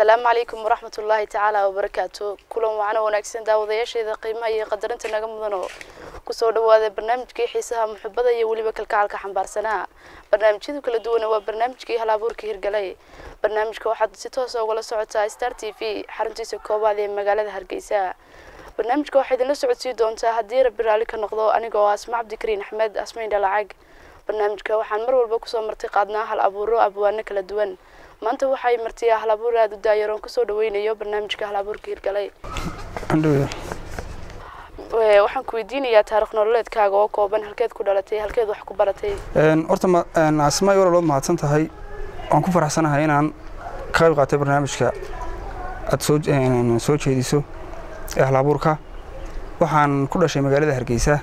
asalaamu calaykum waraxmat ullaahi tacaala wabarakaatu kulan wacno wanaagsan daawadayaasheeda qiimaha iyo qadarinta naga mudan oo kusoo dhawaada barnaamijkii xiisaha muxubada iyo weliba kalgacalka xambaarsanaa barnaamijyadu kala duwana waa barnaamijkii hal abuurka hirgalay barnaamijka waxaad si toosa ugala socotaa star t v xaruntiisa koobaad ee magaalada hargeysa barnaamijka waxaa idinla socodsii doontaa haddii rabbi raalli ka noqdo aniga oo asma cabdikariin axmed asmayn dhalacag barnaamijka waxaan mar walba kusoo marti qaadnaa hal abuuro abwaano kala duwan maanta waxay martiyaa hal abuur aada u daayaroon kusoo dhaweynayo barnaamijka hal abuurka hirgalay waxaan ku weydiinayaa taarikh nololeedkaaga oo kooban halkeed ku dhalatay halkeed wax ku baratay horta asmaay walalood mahadsan tahay waan ku faraxsanahay inaan ka qayb qaatay barnaamijka aad soo jeediso ee hal abuurka waxaan ku dhashay magaalada hargeysa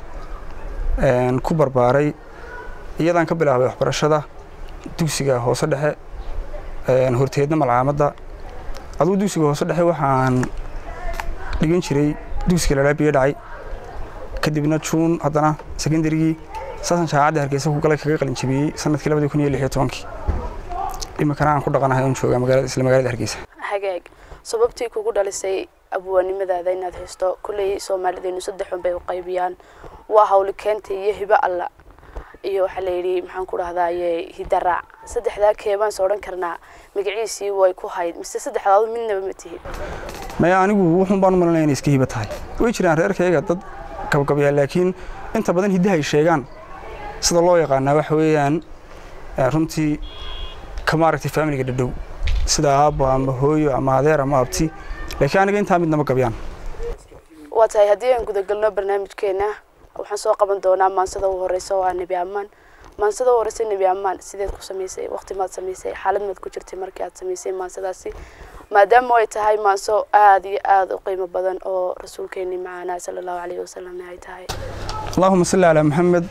ku barbaaray iyadaan ka bilaabay waxbarashada dugsiga hoose dhexe horteedna malcaamadda adugu dugsiga hoose dhexe waxaan dhigan jiray dugsiga lalaabiga dhacay kadibna juun haddana secondarygii saasaan jaamacadda hargeysa ku galay kaga qalin jabiyey sanadkii labadii kun iyo lix iyo tobankii iminkana aan ku dhaqanahay oon joogaa magaalada isla magaalada hargeysa hagaag sababtii kugu dhalisay abwaannimadaada inaad haysto kulley soomaalideenu saddexun bay u qaybiyaan waa hawli keenta iyo hibo alla iyo waxaa la yidhi maxaan ku dhahdaye hidaraac saddexdaa keebaan soo odhan karnaa magaciisii way ku hayd mise saddexdaadu midnaba ma tihid maya anigu wuxuun baan u malanaya inay iska hibo tahay way jiraan reerkayga dad gabgabyaa laakiin inta badan hiddahay sheegaan sida loo yaqaanaa waxa weeyaan runtii ka maaragtay faamiliga dhadhow sida aabbo ama hooyo ama adeer ama abti laakiin aniga intaa midnama gabyaan waa tahay haddii aan gudagalno barnaamijkeena waxaan soo qaban doonaa maansada u horeysa oo ah nebi ammaan maansada u horeysa nebi ammaan sideed ku samaysay waqti maad samaysay xaalad maad ku jirtay markii aad samaysay maansadaasi maadaama ay tahay maanso aada iyo aada u qiimo badan oo rasuulkeenii macaanaa sala allahu calayhi wasalam ay tahay allaahuma salli calaa maxamed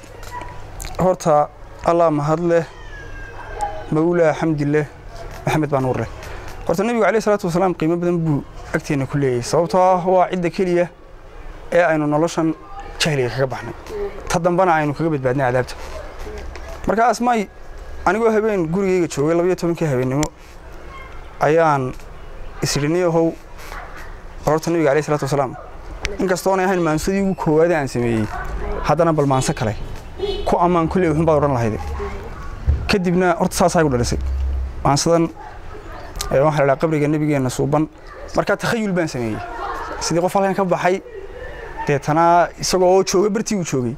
horta allah mahad leh mawlaa xamdi leh maxamed baa nuur leh horta nebigu calayhi salaatu wasalaam qiimo badan buu agteenna ku leeyahay sababtoo ah waa cidda keliya ee aynu noloshan jahliga kaga baxnay ta dambana aynu kaga badbaadnay cadaabta marka asmaay anigoo habeen gurigayga joogay labayo tobankii habeennimo ayaan isiriniyahow horta nebiga alayh isalaatu wasalaam inkastoonay ahayn maansadii ugu koowaada aan sameeyey haddana bal maanso kale ku ammaan kulley wuxun baad odhan lahayde kadibna horta saasaa igu dhalisay maansadan waxaa la dhaha qabriga nebigeenna suuban markaa takhayul baan sameeyey sidii qof halkan ka baxay deetana isagoo oo jooga bartii uu joogay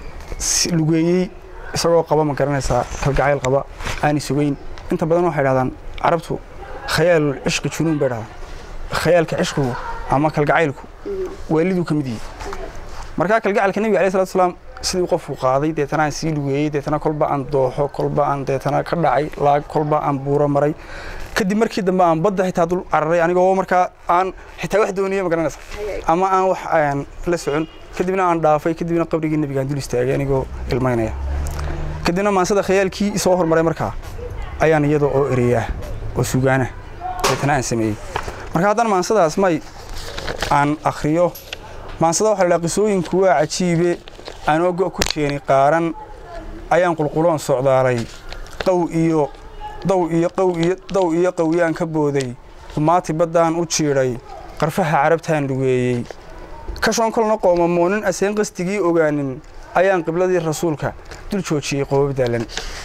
lugeeyey isagoo qaba ma garanaysaa kalgacayl qaba aanay sugayn inta badan waxay dhahdaan carabtu khayaalul cishqi junuun bay dhahdaan khayaalka cishqigu ama kalgacaylku waaliduu ka mid yihi markaa kalgacalka nebiga alay salatu salaam sidii qofku qaaday deetana aan sii lugeeyey deetana kolba aan dooxo kolba aan deetana ka dhacay laag kolba aan buuro maray kadib markii dambe aan badda xitaa dul cararay anigoo markaa aan xitaa wax dooniye ma garanaysa ama aan wax aan la socon kadibna aan dhaafay kadibna qabrigii nebigaan dul istaagay anigoo ilmaynaya kadibna maansada khayaalkii soo hormaray markaa ayaan iyada oo ereyaah oo sugaana deetana aan sameeyey marka haddana maansadaas may aan akhriyo maansada waxa la dhaha qisooyinku waa cajiibe anoo go' ku jeeni qaaran ayaan qulquloon socdaalay qaw iyo daw iyo qaw iyo daw iyo qawyaan ka booday qumaati baddaan u jiidhay qarfaha carabtaan lugeeyey kashoon kolna qoomamoonin aseen qastigii ogaanin ayaan qibladii rasuulka dul joojiyey qoobab daalan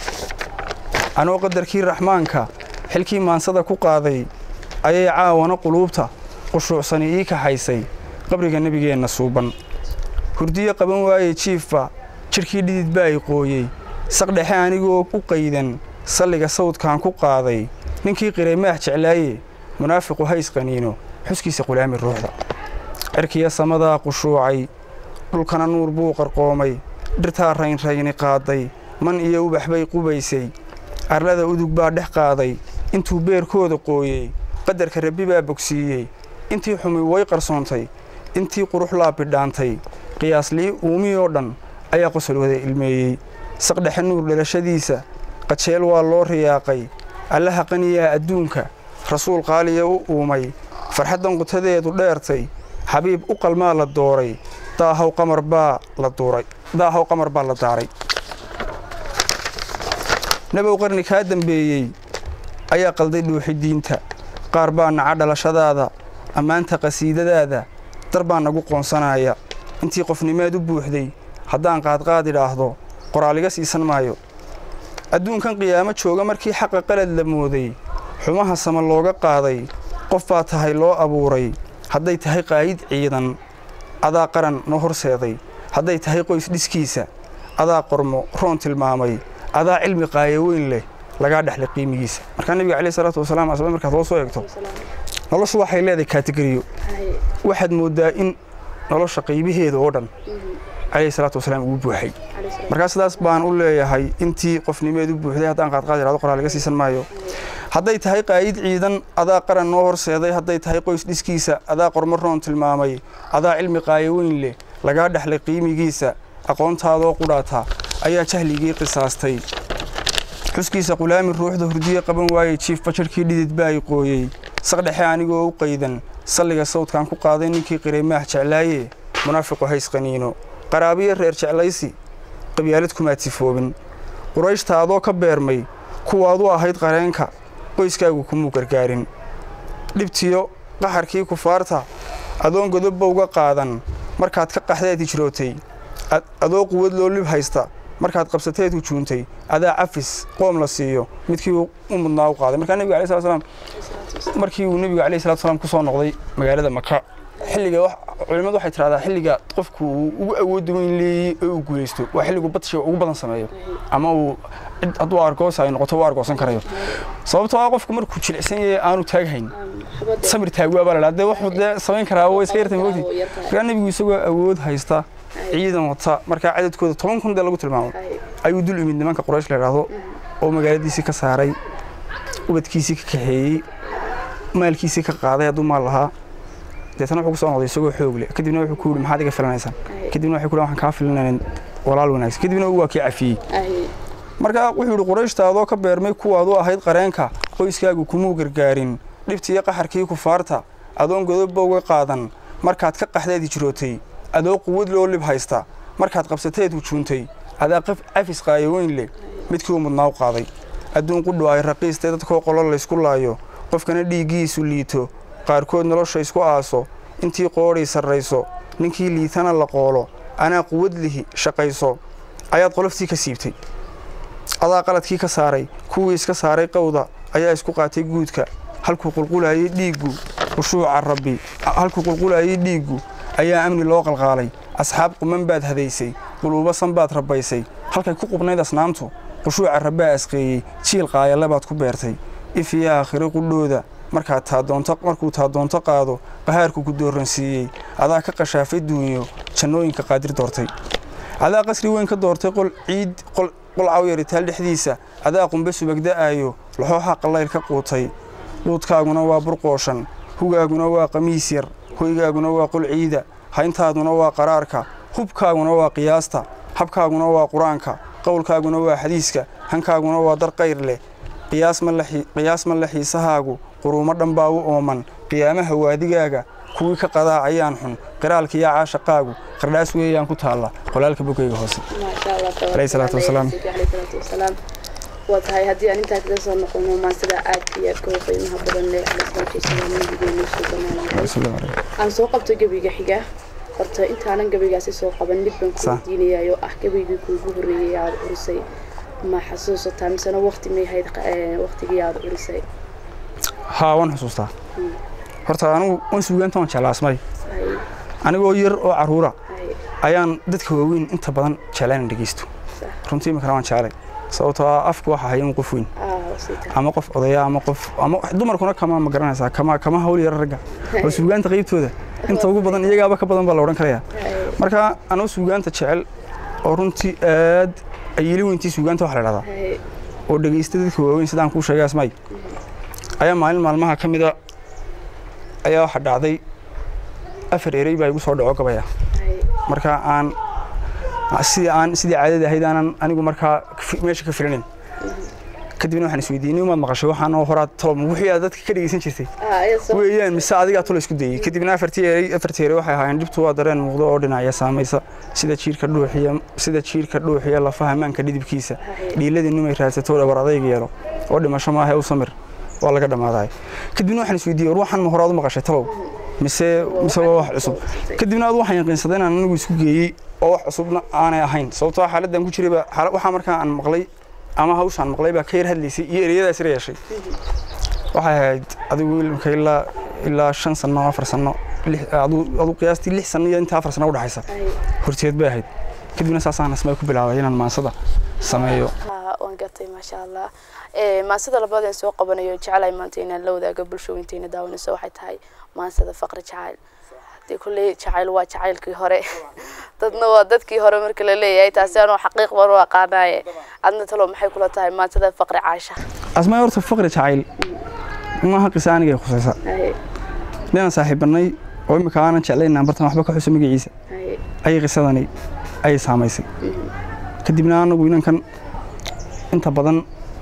anoo qadarkii raxmaanka xilkii maansada ku qaaday ayay caawana quluubta qushuucsani ii kaxaysay qabriga nebigeenna suuban hurdiyo qaban waaye jiifba jidhkii dhidid baa i qooyey saqdhexe anigoo u qaydan salliga sawdkaan ku qaaday ninkii qiray maax jeclaaye munaafiqu hays qaniino xuskiisa qulaami ruuxda cirkiya samadaa qushuucay dhulkana nuur buu qarqoomay dhirtaa raynrayni qaaday man iyo ubax bay qubaysay arlada udug baa dhex qaaday intuu beerkooda qooyey qadarka rabbi baa bogsiiyey intii xumi way qarsoontay intii qurux laa bidhaantay qiyaaslii uumii oo dhan ayaa qosol wada ilmeeyey saqdhexe nuur dhalashadiisa qajeel waa loo riyaaqay allaha qaniyaa adduunka rasuul qaaliya u uumay farxaddan qutadeedu dheertay xabiib u qalmaa la dooray daahaw qamar baa la duuray daahaw qamar baa la daaray nabow qarni kaa dambeeyey ayaa qalday dhuuxi diinta qaar baa naca dhalashadaada ammaanta qasiidadaada dar baa nagu qoonsanaya intii qofnimeed u buuxday haddaan qaadqaad idhaahdo qoraaliga siisan maayo adduunkan qiyaamo jooga markii xaqa qalad la mooday xumaha sama looga qaaday qof baa tahay loo abuuray hadday tahay qaayid ciidan adaa qaran noo horseeday hadday tahay qoys dhiskiisa adaa qormo roon tilmaamay adaa cilmi qaayo weyn leh lagaa dhexlay qiimigiisa markaa nebiga caleyhi salaatu wasalaam asba markaad loo soo eegto noloshu waxay leedahay kaategoriyo waxaad mooddaa in nolosha qaybaheeda oo dhan caleyhi salaatu wasalaam ugu buuxay markaa sidaas baan u leeyahay intii qofnimeed u buuxday haddaan qaadqaad idhahdo qoraal laga siisan maayo hadday tahay qaayid ciidan adaa qaran noo horseeday hadday tahay qoys dhiskiisa adaa qormo roon tilmaamay adaa cilmi qaayo weyn leh lagaa dhexlay qiimigiisa aqoontaadoo qudhaata ayaa jahligii qisaastay xuskiisa qulaami ruuxda hurdiye qaban waayey jiif bajarhkii dhidid baa i qooyey saqdhexe anigoo u qaydan salliga sawdkaan ku qaaday ninkii qiray maah jeclaaye munaafiqu hays qaniino qaraabiyo reer jeclaysi qabyaalad kumaad sifoobin qurayshta adoo ka beermay kuwaadu ahayd qareenka qoyskaagu kumuu gargaarin dhibtiyo qaxarkii kufaarta adoon godobba uga qaadan markaad ka qaxdeed hijrootay adoo quwad loo lib haysta markaad qabsateed hujuuntay adaa cafis qoom la siiyo midkii u mudnaa u qaaday markaa nebiga alai slat slam markii uu nebiga alayhi salatu salaam ku soo noqday magaalada maka xilliga culimmadu waxay tidhahdaa xilliga qofku uu ugu awoodda weyn leeyey ee uu guulaysto waa xilligu badshiga ugu badan sameeyo ama uu cid hadduu argoosa ay noqoto u argoosan karayo sababtoo ah qofku markuu jilicsan yahay aanu taaghayn samir taagwaa baa la dhaha dee wuxuu dee samayn karaa way iska yartay moogti markaa nebigu isagoo awood haysta ciidan wata markaa cadadkooda toban kun dee lagu tilmaamo ayuu dul imid nimanka quraysh la idhaahdo oo magaaladiisii ka saaray ubadkiisii ka kaxeeyey maalkiisii ka qaaday hadduu maal lahaa deetana wuxuu ku soo noqday isagoo xoog leh kadibna wuxuu ku yidhi maxaad iga filanaysaan kadibna waxay ku waxaan kaa filanayn walaal wanaagsan kadibna waa kii cafiyey markaa wuxuu yidhi qurayshta adoo ka beermay kuwaadu ahayd qareenka qoyskaagu kumuu gargaarin dhibtiiyo qaxarkii kufaarta adoon godobba uga qaadan markaad ka qaxdeed hijrootay adoo quwad loo lib haysta markaad qabsateed hujuuntay adaa cafis qaayo weyn leh midkii u mudnaa u qaaday adduun qudhu ay raqiistay dadkoo qolo laysku laayo qofkana dhiiggiisu liito qaarkood nolosha isku aaso intii qoodhay sarrayso ninkii liitana la qoolo anaa quwad lihi shaqayso ayaad qoloftii ka siibtay adaa qaladkii ka saaray kuwii iska saaray qowda ayaa isku qaatay guudka halkuu qulqulayay dhiiggu khushuuca rabbi halkuu qulqulayay dhiiggu ayaa amni loo qalqaalay asxaab quman baad hadaysay quluubasan baad rabbaysay halkay ku qubnayd asnaamtu khushuuca rabbaa asqeeyey jiil qaayale baad ku beertay ifiyo aakhiro qudhooda markaad taadoonto markuu taadoonto qaado qahaarku ku dooransiiyey adaa ka qashaafay duunyo jannooyinka qaadir doortay adaa qasri weyn ka doortay qol ciid qol cawyaritaal dhexdiisa adaa qumbe subagda'aayo laxooxa qallayl ka quutay luudkaaguna waa burqooshan hugaaguna waa qamiis yar hoygaaguna waa qol ciida hayntaaduna waa qaraarka hubkaaguna waa qiyaasta habkaaguna waa qur-aanka qowlkaaguna waa xadiiska hankaaguna waa dar qayr leh qiyaas ma le xiisahaagu quruumo dhan baa u ooman qiyaamaha waadigaaga kuwii ka qadaacayaan xun qiraalkiiyo caashaqaagu qardhaas weeyaan ku taalla qolaalka bogeyga hoose alayhi salaatu wasalaam waa tahay haddii aan intaa kaga soo noqono maansida aadka iyo aadka u qiimaha badan leh alayhi salaatu wasalaam nabigeenu soo dhammaanay aan soo qabto gebiga xiga horta intaanan gebigaasi soo qaban mid baan ku weydiinayaa oo ah gebigii kuugu horreeyey aada curisay ma xasuusataa misena waqti may hayd waqtigii aada curisay haa waan xusuustaa horta anigu waan suugaanta waan jeclaasmay anigoo yar oo caruura ayaan dadka waaweyn inta badan jeclaan dhegeysto runtii imikana waan jeclay sababtoo ah afku waxa haya un qof weyn ama qof odaya ama qof ama dumarkuna kama ma garanaysaa kama kama hawl yara ragga oo suugaanta qaybtooda inta ugu badan iyagaaba ka badan baa la odhan karayaa marka anuu suugaanta jecel oo runtii aad ayili weyntii suugaanta waxa la dhahdaa oo dhegeysta dadka waaweyn sidaan kuu sheegay asmay ayaa maalin maalmaha ka mida ayaa waxa dhacday afar erey baa igu soo dhaco gabaya marka aan sidii aan sidii caadada ahayd aanan anigu markaa meesha ka filanin kadibna waxaan isweydiinay umaad maqashay waxaan oo horaa tolom wixii aad dadka ka dhegeysan jirtay weeyaan mise adigaa tolo isku dayey kadibna afartii erey afartii erey waxay ahaayeen dhibtu waa dareen muuqdo oo dhinacya saamaysa sida jiirka dhuuxiya sida jiirka dhuuxiya lafaha maanka dhidibkiisa dhiiladii numay raadsato dhabar adayg yeelo oo dhimasho maaha u samir waa laga dhammaaday kadibna waxaan isweydiiyey war waxaan ma hore aad u maqashay talow mise mise waa wax cusub kadibna aad waxaan yaqiinsaday inaan anigu isku geeyey oo wax cusubna aanay ahayn sababtoo xaaladdan ku jirayba waxaa markaa aan maqlay ama hawshaan maqlay baa ka yar hadlaysay iyo ereyadaas yar yeeshay waxay ahayd adigu ilmka ilaa ilaa shan sano afar sano adu qiyaastii lix sano iyo inta afar sano udhaxaysa horteed bay ahayd kadibna saasaan asmaa ku bilaabay inaan maansada sameeyo waan gatay maasha allah maansada labaad aan soo qabanayo jecelahay maanta inaan la wadaago bulshooyinteena daawanayso waxay tahay maansada faqri jacayl dee kulley jacayl waa jacaylkii hore dadna waa dadkii hore marka la leeyahay taasi anoo xaqiiq baan u aqaanaaye adna talo maxay kula tahay maansada faqri caasha asmaa horta faqri jacayl maaha qisa anigay khusaysa ninaan saaxiibanay oo imika aanan jeclayn aan bartan waxba ka xuso magaciisa ayay qisadani ayay saamaysay kadibna anagu inankan inta badan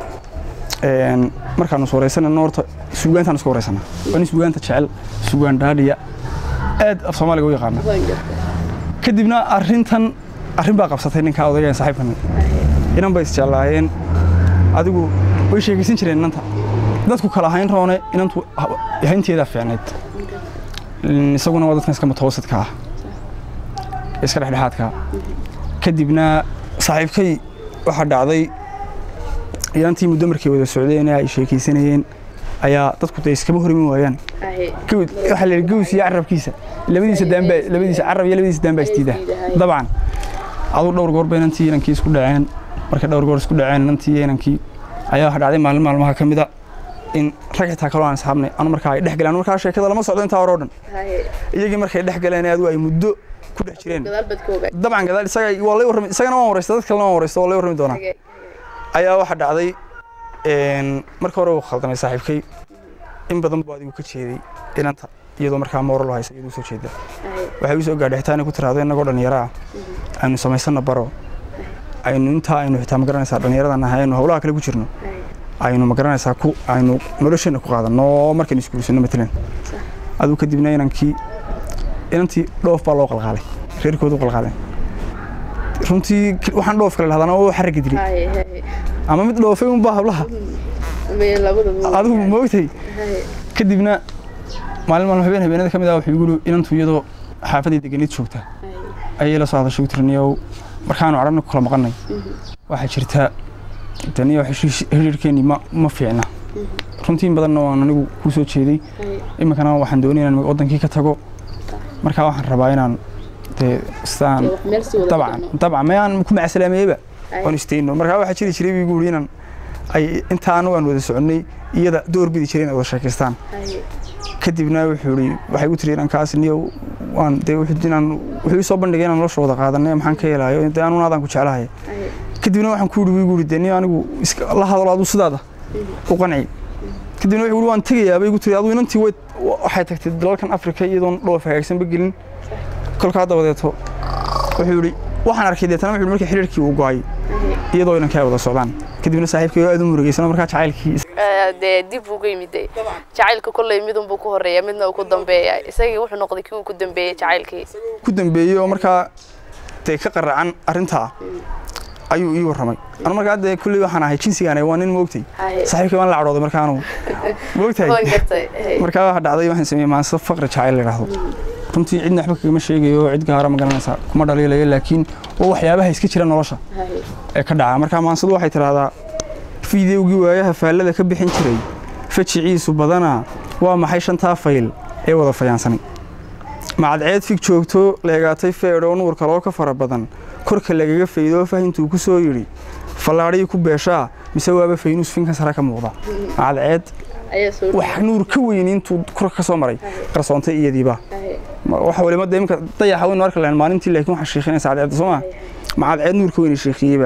markaanu is waraysanayno horta suugaantaan isku waraysana waa nin suugaanta jecel suugaan dhaadhiya aad af soomaaliga u yaqaana kadibna arrintan arrin baa qabsatay ninkaa odaygaan saaxiibkan inan bay isjeclaayeen adigu way sheekaysan jireen inanta dadku kala ahayn roone inantu haynteedaa fiicnayd isaguna waa dadkan iska mutawasidka ah iska dhexdhexaadka kadibna saaxiibkay waxaa dhacday inantii muddo markay wada socdeen ay sheekaysanayeen ayaa dadku dee iskama horimi waayaan waxaa la yidhi gaws iyo carabkiisa labadiisa daanbaa labadiisa carab iyo labadiisa daan baa isdiida dabcan aduu dhowr goor ba inantii inankii isku dhaceen markay dhowr goor isku dhaceen inantii iyo inankii ayaa waxaa dhacday maalin maalmaha ka mida in rag xitaa kaloo aan isxaabnay anu markaa ay dhex galeen markaa sheekada lama socdo intaa hore oo dhan iyagii markay dhex galeen adigu ay muddo ku dhex jireen dabcan gadaal isaga waa lay warrami isagana waan waraysta dad kalena waan waraysta waa lay warrami doonaa ayaa waxaa dhacday marka hore uu khaldamay saaxiibkay in badan buu adigu ka jeeday inanta iyadoo markaa moral haysa iyadoo soo jeeda waxay u soo gaadhay xitaa inay ku tiraahdo innagoo dhallinyaro ah aynu samaysanna baro aynu intaa aynu xitaa ma garanaysaa dhallinyaradan ahay aynu howlaha kale ku jirno aynu ma garanaysaa ku aynu nolosheenna ku qaadanno markaynu isguursanno matalan aduu kadibna inankii inantii dhoof baa loo qalqaalay reerkoodu qalqaaleen runtii waxaan dhoof kale lahdana oo xarriga dilay ama mid dhoofay unbaa hablaha adigu moogtay kadibna maalin maalmo habeen habeenada ka mid ah wuxuu igu inantu iyadoo xaafadii deganeed joogta ayay la soo hadashay utirniyow markaanu cadhana ku kala maqannay waxaa jirta daniyo xiriirkeennii ma ma fiicna runtii in badanna waan anigu kuu soo jeeday iminkana waxaan doonay inaan waddankii ka tago markaa waxaan rabaa inaan dee sidaan dabcan dabcan mayaan ku macasalaameeyeba waan istayno markaa waxaa jiri jiray buu yidhi inaan ay intaa anagu aan wada soconnay iyada door bidi jiray inay wada sheekaystaan kadibna wuxuu yidhi waxay u tiri inankaas niyo waan dee inaan wuxuu ii soo bandhigay inaan nolosha wada qaadanay maxaan ka helaayo dee anuna adaan ku jeclahay kadibna waxaan ku yidhi wiigu yidhi dee niyo anigu la hadalo aduu sidaada u qanci kadibna wuxuu yidhi waan tegayaa bay igu tiri aduu inantii way waxay tagtay dalalkan afrika iyadoon dhoof hagaagsanba gelin kolkaa dabadeeto wuxuu yidhi waxaan arkay deetana wuxuu markii xiriirkii uu go'ay iyadoo inanka ay wada socdaan kadibna saaxiibkay aad u murugeysana markaa jacaylkii dee dib uga yimid jacaylka kolley midunbuu ku horeeya midna uu ku dambeeya isagii wuxuu noqday kii uu ku dambeeyey jacaylkii ku dambeeyey oo markaa dee ka qaracan arrintaa ayuu ii warramay anu markaa dee kulley waxaan ahay jinsigaan waa nin moogtay saaxiibkay waan la cadhooday markaa anugu moogtahay markaa waxa dhacday waxaan sameeyey maansa faqri jacayl la yidhaahdo runtii cidna waxba kagama sheegayo cid gaara ma garanaysaa kuma dhaliilayo laakiin waa waxyaabaha iska jira nolosha ee ka dhaca markaa maansadu waxay tidhaahdaa fideowgii waayaha faallada ka bixin jiray fajiciisu badanaa waa maxay shantaa fayl ee wada fayaansanay macadceed fig joogto leegaatay feedhoo nuur kaloo ka fara badan korka lagaga faydoo fahintuu ku soo yidhi fallaadhii ku beeshaa mise waaba faynuus finkan sare ka muuqda macadceed wax nuur ka weyn intuu korka ka soo maray qarsoontay iyadiiba waxa waliba dee imka dayaxa waynu arki lahayn maalintii laakiin waxaa sheekhinaysa cadceedda soo maa macadceed nuur ka weyn sheekhiyeyba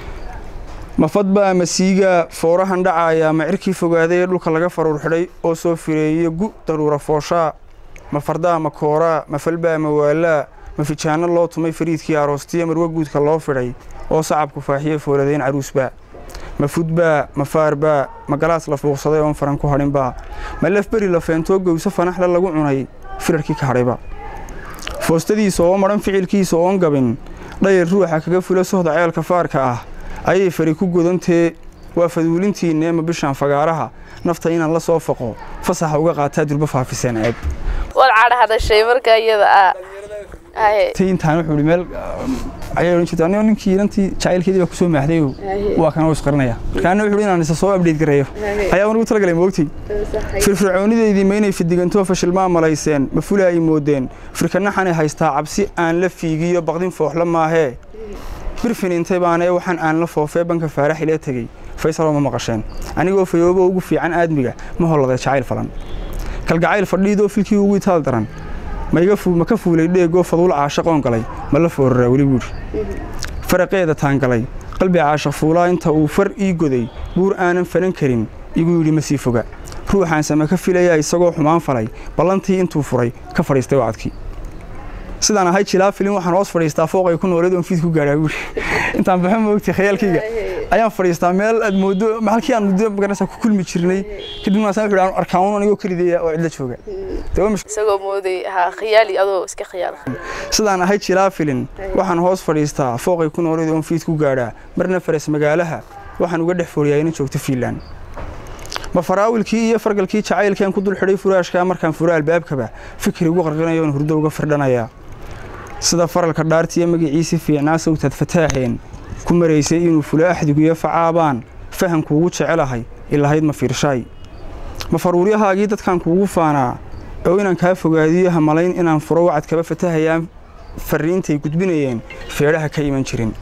mafadbaa masiiga foorahan dhacaaya ma cirkii fogaaday ee dhulka laga faruur xidhay oo soo fireeya gu daruura fooshaa ma fardaa ma kooraa ma falbaa ma waalaa ma fijaanno loo tumay fariidkii aroostiya marwa guudka loo fidhay oo sacabku faaxiye fooladayn caruusbaa ma fudbaa ma faarbaa ma galaas la fuuqsaday oon faran ku hadhinbaa ma lafberi la feentoo gowso fanaxle lagu cunay firarkii ka hadhayba foostadiisa oo madhan ficilkiisa oon gabin dhayar ruuxa kaga fula sohda ceelka faarka ah ayay fari ku godantee waa faduulintiinna ema bishaan fagaaraha nafta inaan la soo faqo fasaxa uga qaataa durba faafiseen ceeb waad cadha hadashay marka iyada ah haye tay intaan wuxuu ihi meel ayay odhan jirta anigo ninkii inantii jacaylkeedii baa kusoo maaxdayo waa kana u isqarinaya markaana wuxuu ihi inaan isa soo update gareeyo ayaa unugu talagalay moogtay firfircoonideydii ma inay fidigantoo fashilmaa malayseen ma fula ay moodeen firkanaxanay haystaa cabsi aan la fiigiyo baqdin fooxla maahee birfin intay baana ee waxaan aan la foofee banka faarax ila tegey faysaloo ma maqasheen anigoo fayoobo ugu fiican aadmiga ma holladay jacayl falan kalgacayl fadhiidoo filkii ugu itaal daran ma iga fu- ma ka fuulay dheegoo faduul caashaqoon galay ma la fooraraa weli buuri faraqeeda taan galay qalbi caashaq fuulaa inta uu far ii goday buur aanan fanan karin igu yidhi ma sii foga ruuxaan same ka filaya isagoo xumaan falay ballantii intuu furay ka fadhiistay wacadkii sidaan ahay jilaa filin waxaan hoos fadhiistaa fooqay ku nooleed oon fiid ku gaadhaa buuri intaan baxo moogtay khayaalkayga ayaan fadhiistaa meel aad moodo halkii aan muddo magaranaysaa ku kulmi jirnay kadibna asaan wuxuu aan arkaan anigoo kelideeya oo cidla jooga dee waa mush- isagoo mooday ha khiyaali adoo iska khiyaal sidaan ahay jilaa filin waxaan hoos fadhiistaa fooqay ku nooleed oon fiid ku gaadhaa marna faras magaalaha waxaan uga dhex fooriyaa ina joogto fiinland ma faraawilkii iyo fargalkii jacaylkaan ku dul xidhay furaashkaa markaan furo albaabkaba fikir ugu qarqinayo oon hurdo uga firdhanayaa sida faralka dhaartiiyo magaciisii fiicnaa sawtaad fataaxeen ku maraysay inuu fulo axdiguyo facaabaan fahamkuugu jecelahay ilahayd ma fiirshaay ma faruuryahaagii dadkan kuugu faanaa oo inaan kaa fogaadiyo hamalayn inaan furo wacad kaba fatahayaan farriintay gudbinayeen feedhaha ka iman jirin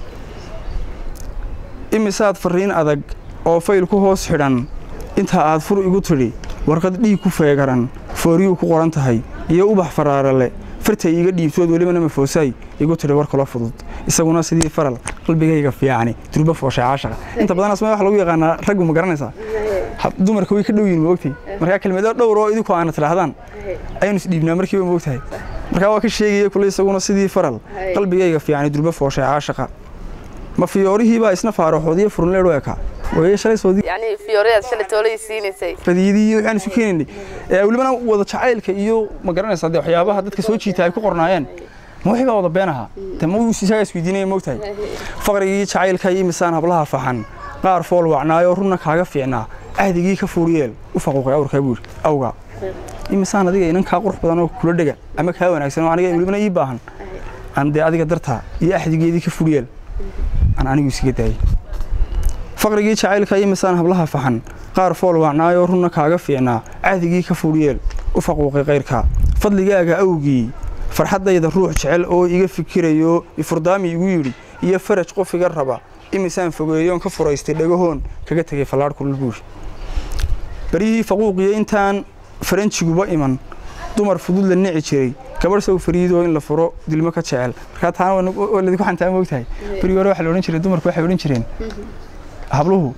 imisaad farriin adag oo fayl ku hoos xidhan intaa aad fur igu tidhi warqad dhiig ku feegaran fooriyuu ku qoran tahay iyo ubax faraarale fartay iiga dhiibtood welibana mafoosaay igu tidhi war kalo fudud isaguna sidii faral qalbigayga fiicani durba fooshay caashaqa inta badan asmaa waxa lagu yaqaanaa raggu ma garanaysaa Ha- dumarka way ka dhow yihin moogtay markaa kelmado dhowr oo idinku aana tidhaahdaan ayaynu isdhiibnaa markiiba moogtahay markaa waa ka sheegaya kule isaguna sidii faral qalbigayga fiicani durba fooshay caashaqa ma fiyoorihiibaa isna faaraxoodiyo furunleedh u eka waye shalay soodii yacni fiyoreyaad shalay toolay siinaysay fadiidii waxaan isu keenaynay ee welibana wada jacaylka iyo ma garanaysaa dee waxyaabaha dadka soo jiita ay ku qornaayeen ma wixii baa wada been ahaa dee ma wuu isagaa isweydiinaya moogtahay faqrigii jacaylka iyo misaan hablaha faxan qaar fool wacnaayoo runna kaaga fiicnaa ahdigii ka fuuriyeel u faquuqay awrkaa buuri awga imisaan adiga inan kaa qurux badan oo kula dhega ama kaa wanaagsan oo aniga welibana ii baahan aan dee adiga dartaa iyo ahdigeedii ka fuuriyeel aan anigu isiga daayay faqrigii jacaylka iyo misaan hablaha faxan qaar fool wacnaayoo runna kaaga fiicnaa cahdigii ka fuuriyeel u faquuqay kayrka fadligaaga awgii farxaddayda ruux jecel oo iga fikirayo ifurdaami igu yidhi iyo faraj qof iga raba imisaan fogeeyoon ka furaystay dhagahoon kaga tegay fallaadh kulul buuri baryihii faquuqiyo intaan faranjiguba iman dumar fudud la nici jiray gabadh sow fariidoo in la furo dilmo ka jecel markaa taana waa ladinku xantaa moogtahay berigi hore waxaa la odhan jiray dumarku waxay odhan jireen habluhu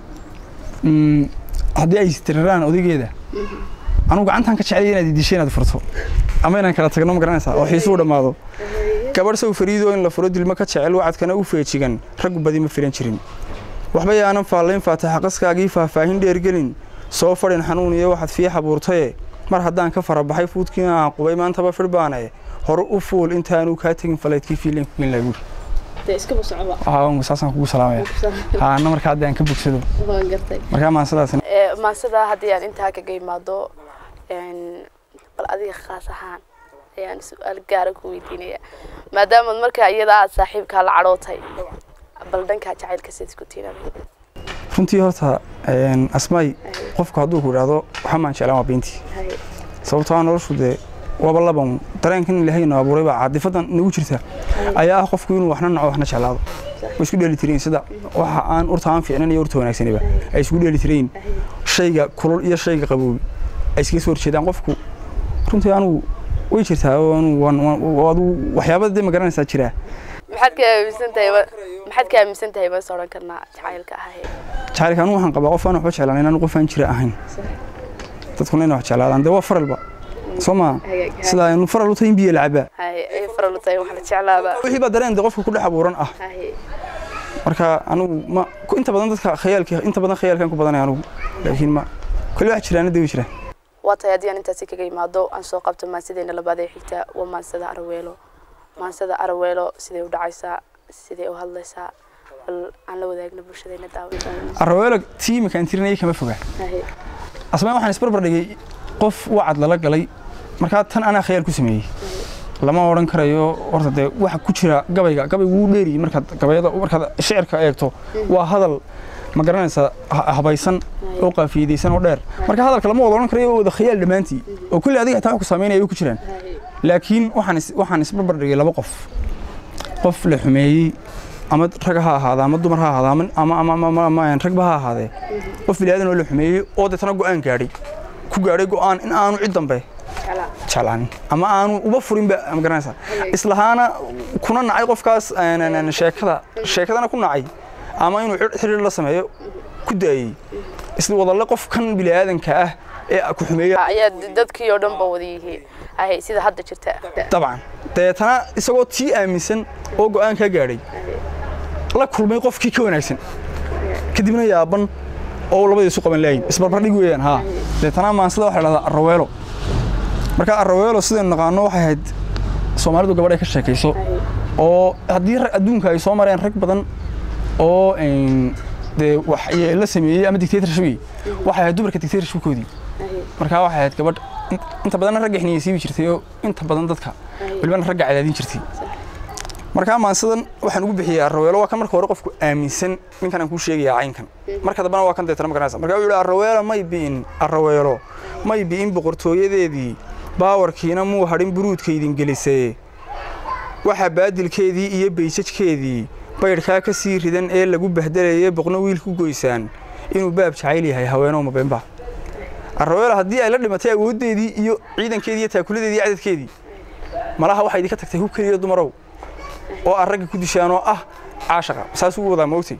mm, haddii ay istiraraan odaygeeda anugu gacantaan ka jeclaya inaad idishay inaad furto ama inaan kala tagno ma garanaysaa oo xiisuu dhammaado gabadh sow fariidoo in la furo dilmo ka jecel wacadkana u feejigan raggu badi ma filan jirin waxba yaanan faallayn faataxa qaskaagii faahfaahin dheergelin soo fadhin xanuun iyo waxaad fii xabuurtaye mar haddaan ka farabaxay fuudkii aan qubay maantaba fidhbaane hore u fuul intaanu kaa tegin falaydkii fiilen ku geyn laaguuri dee iskaba socba aa saasaan kugu salaamaya haa na markaa haddii aan ka bogsado waan gartay markaa maansadaas maasada haddii aan intaa kaga imaado een, bal adiga khaas ahaan ayaan su-aal gaara ku weydiinaya maadaama markaa iyada aad saaxiibkaa la cadhootay bal dhankaa jacaylka sid isku tiinada runtii horta een, asmaay qofku hadduu ku idhaahdo waxa maan jeclaan waa beentii sababtoo ah noloshu dee waaba laban dareenkan ilaahay noo abuuray baa caadifadan nagu jirta ayaa ah qofku inuu waxna naco waxna jeclaado way isku dheeli tirayin sida waxa aan urta aan fiicnan iyo urta wanaagsaniba ay isku dheeli tirayin shayga kulul iyo shayga qaboobi ay iskaga soo horjeedaan qofku runtii anugu way jirtaa oo anugu waan- waan- waa adigu waxyaaba dee ma garanaysaa jiraa maxaad ka aaminsan tahay ma- maxaad ka aaminsan tahay baan is odhan karnaa jacaylka ahayd jacaylka anugu waxaan qabaa qof aan waxba jeclaan inaan qof aan jira ahayn dadkuna inay wax jeclaadaan dee waa faralba soo maa sidaa aynu faral u tahay in biyo la cabaa hay ay faral u tahay wax la jeclaaba wixii baa dareen dee qofka ku dhex abuuran ah hay marka anigu ma ku- inta badan dadka khayaalka inta badan khayaalkan ku badanay anigu laakiin ma kulli wax jiraan dee way jiraan waa tahay haddii aan intaasi kaga imaado aan soo qabto maansadeena labaad ee xigta waa maansada araweelo maansada araweelo sidee u dhacaysaa sidee u hadlaysaa bal aan la wadaagna bulshadeena daawada araweelo tii iminkaan tirinayay kama foga asmaan waxaan isbarbar dhigay qof wacad lala galay markaa tan anaa khayaal ku sameeyey lama odhan karayo horta dee waxa ku jira gabayga gabaygu wuu dheeriyey markaad gabayada markaad shicirka eegto waa hadal ma garanaysaa ha- habaysan oo qaafiyadaysan oo dheer marka hadalka lama wada odhan karayo oo wada khayaal dhammaantii oo kulli adiga xitaa wax ku saameynaya way ku jiraan laakiin waxaan is- waxaan isbarbar dhigay laba qof qof la xumeeyey ama rag ha ahaada ama dumar ha ahaada ama ama ama ama ama ama ragba ha ahaadee qof bilaadan oo la xumeeyey oo deetana go'aan gaadhay ku gaadhay go'aan in aanu cid dambe jeclaanin ama aanu uba furinba ma garanaysaa islahaana kuna nacay qofkaas een, een, een, sheekada sheekadana ku nacay ama inuu xidh- xidhiir la sameeyo ku daayey isla wadalle qof kan bilaadanka ah ee ku xumeeya ayaa dadkii oo dhan ba wada yihiin ahay sida hadda jirta dabcan dabeetana isagoo tii aaminsan oo go'aan kaa gaadhay la kulmay qofkii ka wanaagsan kadibna yaaban oo labadii isu qaban laayin isbarbardhig weeyaan haa dabeetana maansida waxaa la dhahdaa arraweelo marka arraweelo sidaynu naqaano waxay ahayd soomaalidu gabadh ay ka sheekayso oo haddii rag- adduunka ay soo mareen rag badan oo een, dee wax la sameeyey ama dictatorship waxay ahayd dumarka dictatorshipkoodii markaa waxay ahayd gabadh in- inta badanna ragga xiniyeysiibi jirtay oo inta badan dadka walibana ragga cadaadin jirtay markaa maansadan waxaan ugu bixiyey arraweelo waa kan marka hore qofku aaminsan ninkan aan kuu sheegayaa caynkan marka dambena waa kan deetana ma garanaysa marka wuxuu yihi arraweelo may bi'in arraweelo may bi'in boqortooyadeedii baawarkiina muu hadhin buruudkaydin gelisee waxaa baadilkeedii iyo baysajkeedii baydhkaa ka sii ridan ee lagu bahdelayay boqno wiil ku goysaan inuu baab jacayl yahay haweenoo mabeenba arraweelo haddii ay la dhimatay awooddeedii iyo ciidankeedii iyo taakuladeedii iyo cadadkeedii malaha waxaa idinka tagtay hub keliya dumarow oo aan ragga ku dishaan oo ah caashaqa saas ugu wadaa moogtay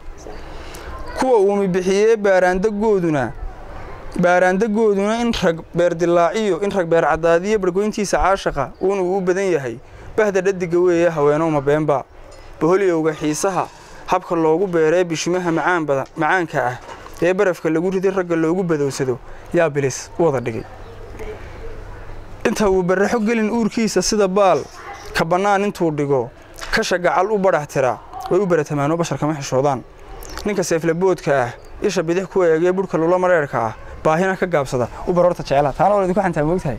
kuwa uumi bixiyee baaraandagooduna baaraandagooduna in rag beerdilaaciyo in rag beer caddaadiyo bargoyntiisa caashaqa uuna uu u badan yahay bahda dhadiga weeye haweenoo mabeenba boholyowga xiisaha habka loogu beeree bishimaha macaan badan macaanka ah ee barafka lagu riday ragga loogu badowsado yaa bilis u wada dhigay inta uu barraxo gelin uurkiisa sida baal ka bannaan intuu dhigo kasha gacal u badhax tira way u baratamaanoo bashar kama xishoodaan ninka seeflaboodka ah isha bidix ku eegee budhka lula mareerka ah baahina ka gaabsada u baroorta jecela taana waa idinku xantaa moogtahay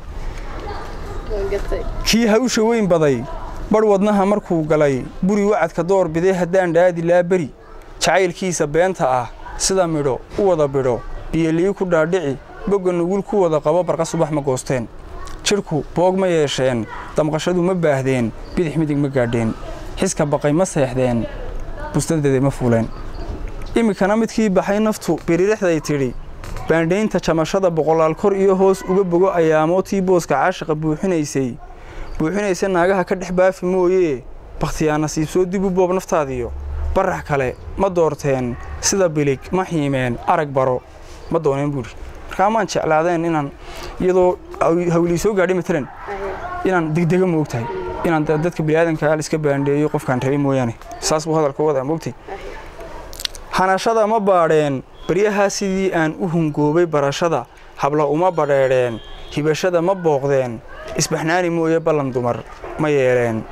kii hawsha weyn baday badh wadnaha markuu galay buri wacadka door biday haddaan dhaadi laa beri jacaylkiisa beenta ah sida midho u wada bidho biyolii ku dhaadhici bogga nugul ku wada qabo barqa subax ma goosteen jidhku boog ma yeesheen damqashadu ma baahdeen bidix midig ma gaadheen xiska baqay ma seexdeen bustadeeda ma fuuleen iminkana midkii baxay naftu biririxday tidhi baandhaynta jamashada boqolaal kor iyo hoos uga bogo ayaamootii booska caashaqa buuxinaysay buuxinaysa naagaha ka dhex baafi mooyee bakhtiyaa nasiibsoo dib u boob naftaadiyo barax kale ma doorteen sida bilig ma xiimeen arag baro ma dooneen buudhi markaa maan jeclaadeen inaan iyadoo hawlii soo gaadhay matalan inaan degdega moogtahay inaan da- dadka biniaadanka iska baandheeyo qofkaan rabay mooyaane saas buu hadalka wadaa moogtay hanashada ma baadheen baryahaa sidii aan u hungoobay barashada habla uma badheedheen hibashada ma booqdeen isbaxnaani mooye ballan dumar ma yeeleen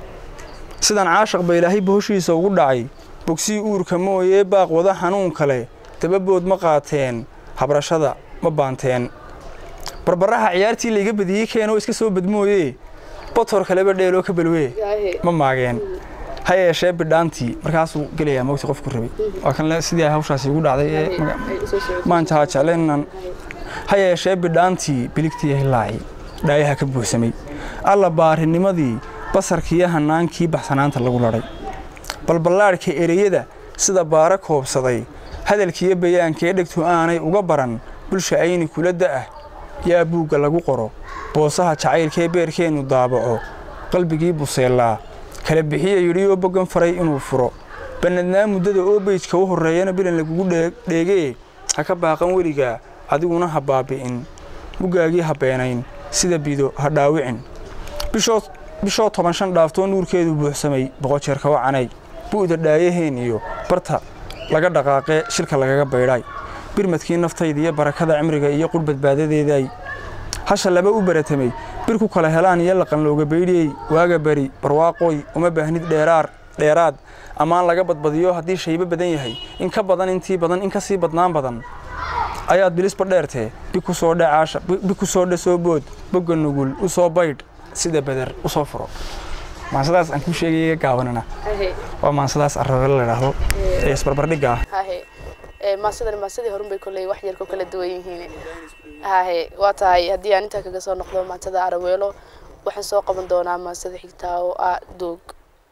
sidaan caashaq ba ilaahay bohoshiisa ugu dhacay bogsii uurka mooyee baaq wada xanuun kale dababood ma qaateen habrashada ma baanteen barbaraha ciyaartii layga badiyey keenoo iska soo badmooyee botor kaleba dheeloo ka balwee ma maageen ha yeeshee bidhaantii markaasuu gelayaa mogti qofku rabay waa kan le- sidii ay hawshaasi ugu dhacday ee maga- maanta ha jecleen inaan ha yeeshee bidhaantii biligtii hilaaci dhaayaha ka buuxsamay alla baarinimadii basarkiiyo hanaankii baxsanaanta lagu ladhay balballaadhka ereyada sida baara koobsaday hadalkiiyo bayaankee dhegtu aanay uga baran bulsha ayni kula da'ah yaa buugga lagu qoro boosaha jacaylkee beerkeennu daabaco qalbigii buseellaa kala bixiya yidhiyoo boggan faray inuu furo bannadnaa muddada oo beyjka u horreeyana bilan lagugu dhee- dheegee ha ka baaqan weligaa adiguna ha baabi'in muggaagii ha beenayn sida bido ha dhaawicin bishoo bishoo toban shan dhaaftoo nuurkeedu buuxsamay boqol jeer kawa canay bu'da dhaayaheen iyo barta laga dhaqaaqee shilka lagaga baydhay birmadkii naftayda iyo barakada cimriga iyo qur badbaadadeeday hasha laba u baratamay bir ku kala helaan iyo laqan looga baydhiyey waaga beri barwaaqooy uma baahnid dheeraar dheeraad ama aan laga badbadiyo haddii shaybo badan yahay in ka badan intii badan in kasii badnaan badan ayaad bilisba dheertee bi ku soo dhacaasha bi ku soo dhasoo bood bogga nugul u soo baydh sida beder u soo furo maansadaas aan kuu sheegaya gaabanina waa maansadaas arabelo la idhaahdo ee isbarbardhigga ah hahe maasadani maasadii horun bay kolley wax yarko kala duwan yihiin hahe waa tahay haddii aan intaa kaga soo noqdo maansada araweelo waxaan soo qaban doonaa maansada xigtaa oo ah doog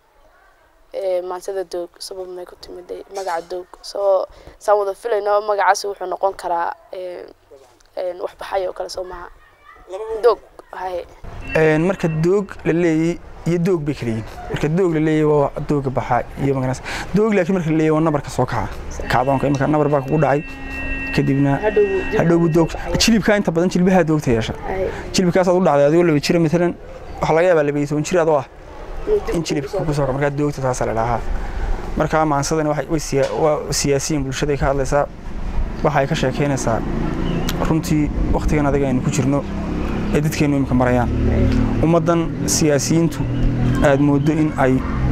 maansada doog sabab may ku timiday magaca doog soo saan wada filayno magacaasi wuxuu noqon karaa waxbaxay oo kale soo maha doog hahe marka doog la leeyay iyo doog bay kala yihin marka doog la leeyay waa dooga baxa iyo magaras doog laakiin marka la leeyay waa nabarka soo kaca kacdoonka imika nabar baa kugu dhacay kadibna hadhowbu doog jilibkaa inta badan jilbahaa doogta yeesha jilibkaasaad u dhacday adigoo laba jira matalan waxaa laga yaabaa laba iyo toban jir adoo ah in jilibka ku soo kaca markaa doogta taasaa la dhahaa markaa maansadani way waa siyaasiyiin bulshaday ka hadlaysaa waxa ay ka sheekaynaysaa runtii wakhtigan adiga aynu ku jirno ee dadkeennu imika marayaan ummaddan siyaasiyiintu aad mooddo in ay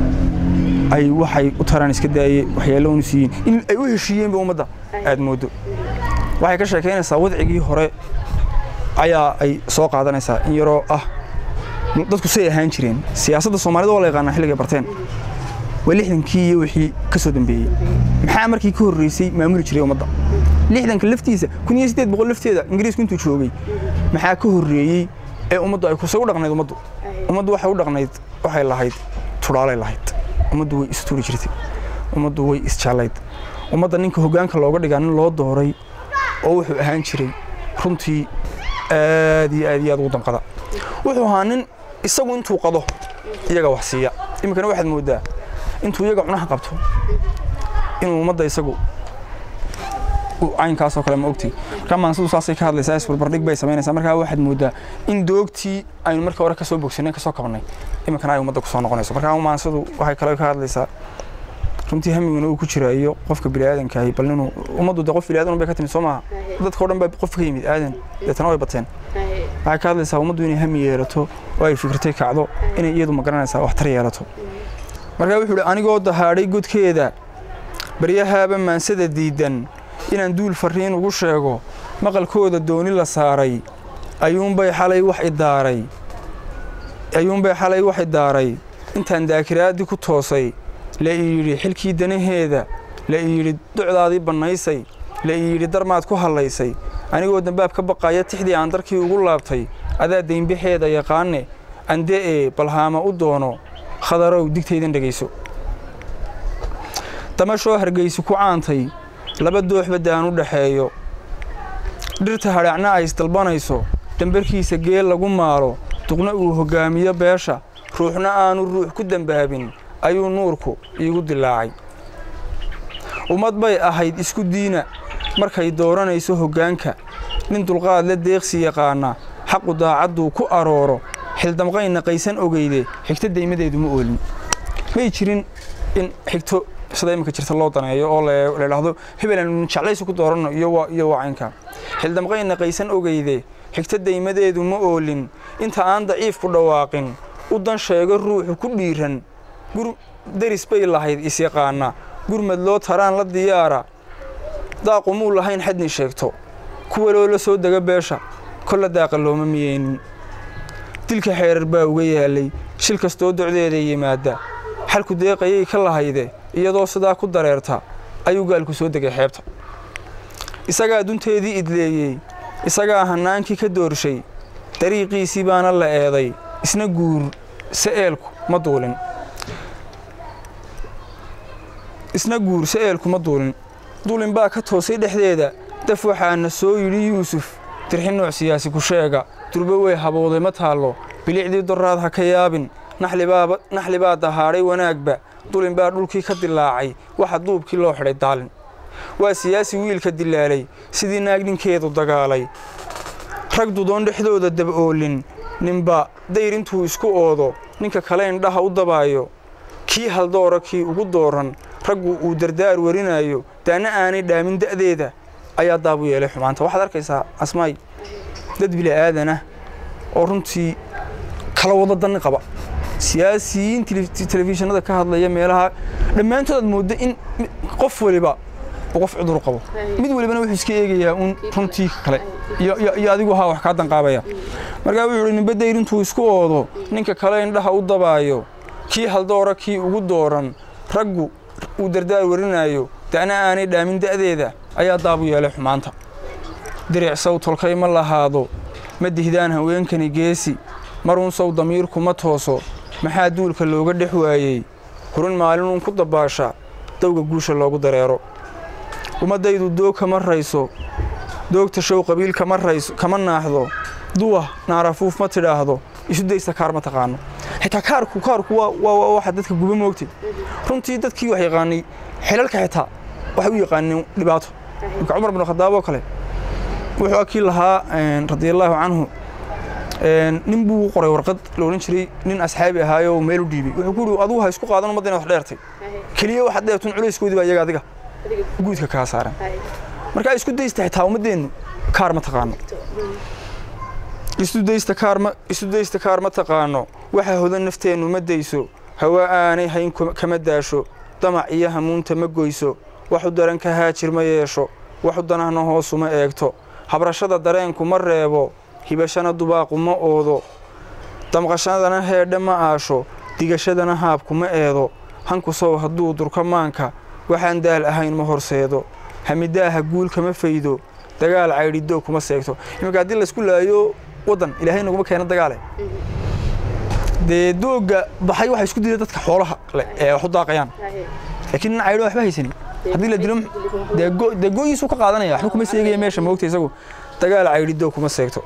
ay waxay u taraan iska daaye waxyaalo unu siiyiin in ay u heshiiyeenba ummadda aad mooddo waxay ka sheekaynaysaa wadcigii hore ayaa ay soo qaadanaysaa in yaroo ah dadku say ahaan jireen siyaasadda soomaalida waa la yaqaanaa xilligay barteen waa lixdankii iyo wixii ka soo dambeeyey maxaa markii ka horreysay maamuli jiray ummadda lixdanka laftiisa kun iyo siddeed boqol lafteeda ingiriisku intuu joogay maxaa ka horreeyey ee ummaddu ay kusay u dhaqnayd ummaddu ummaddu waxay u dhaqnayd waxay lahayd tudhaalay lahayd ummaddu way isturi jirtay ummaddu way isjallayd ummadda ninka hoggaanka looga dhigaa nin loo dooray oo wuxuu ahaan jiray runtii aad iyo aad iyo aad ugu damqada wuxuu ahaa nin isagu intuu qado iyaga wax siiya iminkana waxaad mooddaa intuu iyaga cunaha qabto inuu ummadda isagu caynkaasoo kale ma ogti markaa maansadu saasay ka hadlaysaa isbarbardhig bay samaynaysaa markaa waxaad mooddaa in doogtii aynu marka hore kasoo bogsanay kasoo kabnay iminkana ay ummadda kusoo noqonayso markaa maansadu waxay kale ka hadlaysaa runtii hamiguna uu ku jira iyo qofka biniaadanka ahi bal inuu ummaddu de qof biniaadan bay ka timid soo maaha dadka o dhan baa qof ka yimid aadan deetana way bateen waxay ka hadlaysaa ummaddu inay hami yeelato oo ay fikirtay kacdo inay iyadu magaranaysaa waxtar yeelato markaa wuxuu ihi anigoo dahaadhay godkeeda baryahaaba maansada diidan inaan duul farriin ugu sheego maqalkooda dooni la saaray ayuunbay xalay wax idaaray ayuunbay xalay wax idaaray intaan daakiraaddii ku toosay la ii yidhi xilkii danaheeda la ii yidhi ducdaadii bannaysay la ii yidhi darmaad ku hallaysay anigoo dambaab ka baqaya tixdii aan darkii ugu laabtay adaa daynbaxeeda yaqaane ande'ee balhaama u doono khadarow digtaydan dhegayso damashoo hargaysi ku caantay laba dooxba daan u dhaxeeyo dhirta hadhaacna ay isdalbanayso dambarkiisa geel lagu maalo duqna uu hoggaamiyo beesha ruuxna aanu ruux ku dembaabin ayuu nuurku iigu dilaacay ummad bay ahayd isku diina markay dooranayso hoggaanka nin dulqaad la deeqsi yaqaana xaqu daacadduu ku arooro xildamqayna qaysan ogeyde xigto daymadeedu ma oolin may jirin in xigto sida iminka jirta loo daneeyo oo la idhaahdo hebelan jeclaysi ku dooranno iyo wacaynka xildamqayna qaysan ogeyde xigto daymadeedu ma oolin inta aan daciif ku dhawaaqin u dan sheego ruuxu ku dhiiran deris bay lahayd isyaqaana gurmad loo taraan la diyaara daaqu muu lahayn xadni sheegto kuwa loola soo dega beesha kolla daaqa looma miyeynin dilka xeerar baa uga yaalay shil kastoo docdeeda yimaada xalku deeqayay ka lahayde iyadoo sidaa ku dareerta ayuu gaalku soo degay xeebta isagaa dunteedii idleeyey isagaa hannaankii ka doorshay dariiqiisii baana la eeday isna guur sa'eelku ma duulin isna guur sa'eelku ma duulin duulin baa ka toosay dhexdeeda daf waxaana soo yidhi yuusuf dirxi nooc siyaasi ku sheega durbo way habowday ma taallo bilicdii doraad ha ka yaabin naxli baa dahaadhay wanaagba dulin baa dhulkii ka dilaacay waxa duubkii loo xidhay daalin waa siyaasi wiilka dilaalay sidii naag ninkeedu dagaalay rag dudoon dhexdooda dab-oolin ninba dayr intuu isku oodo ninka kale indhaha u dabaayo kii haldoora kii ugu dooran raggu uu dardaar warinayo daana aanay dhaamin da'deeda ayaa daabu yeelay xumaanta waxaad arkaysaa asmaay dad bili'aadanah oo runtii kala wada danni qaba siyaasiyiin tele- telefishinada ka hadlaya meelaha dhammaantood aad mooddo in mi- qof waliba uu qof cudur qabo mid walibana wuxuu iska eegayaa uun runtii kale iyo- iyo iyo adigu haa wax kaa danqaabaya markaa wuxuu ihi ninba dayr intuu isku oodo ninka kale indhaha u dabaayo kii haldoora kii ugu dooran raggu uu dardaar warinayo da'na aanay dhaamin da'deeda ayaa daabu yeelay xumaanta diric sow tolkay ma lahaado ma dihdaan haweenkani geesi marun sow damiirku ma tooso maxaa duulka looga dhex waayey hurin maalinuun ku dabaasha dawga guusha loogu dareero ummaddaydu doog kama rayso doogta show qabiil kama rayso kama naaxdo duwa naarafuuf ma tidhaahdo isu daysta kaar ma taqaano xitaa kaarku kaarku waa waa waa waxa dadka guba moogtay runtii dadkii wax yaqaanay xilalka xitaa waxay u yaqaaneen dhibaato marka cumar bin khadaab oo kale wuxuu akii lahaa een, radiallaahu canhu een, nin buu u qoray warqad la odhan jiray nin asxaabi ahaayoo meel u dhiibay wuxuu ku yidhi adigu ha isku qaadan ummadda inaad wax dheertay keliya waxaad dheertun culayskoodii baa iyaga adiga guudka kaa saaran marka isku daysta xitaa ummaddeennu kaar ma taqaano isu daysta kaar ma isu daysta kaar ma taqaano waxa hodan nafteennu ma dayso hawa aanay hayn kuma- kama daasho damac iyo hamuunta ma goyso waxu daran ka haajir ma yeesho waxu danahna hoosu ma eegto habrashada dareenku ma reebo hibashana dubaaqu ma oodo damqashadana heedhe ma aasho digashadana haabku ma eedo hanku sow hadduu durka maanka waxaan daal ahayn ma horseedo hamidaaha guul kama faydo dagaal caydhidoo kuma seegto iminka haddii laysku laayo waddan ilaahay naguma keeno dagaale dee doogga baxay waxaa isku dila dadka xoolaha leh ee wax u daaqayaan laakiin nin caydho waxba haysanin haddii la dilo dee go- dee go'iisuu ka qaadanaya waxba kuma seegaya meesha moogta isagu dagaal caydhidoo kuma seegto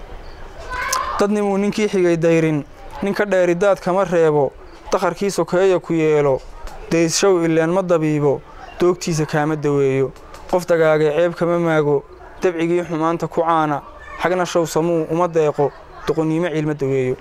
dadnimuu ninkii xigay dayrin ninka dheeridaad kama reebo dakharkii sokeeya ku yeelo daysshow ileen ma dabiibo doogtiisa kaama daweeyo qof dagaagay ceeb kama maago dabcigii xumaanta ku caana xagna show samuu uma deeqo doqonnimo ciilma daweeyo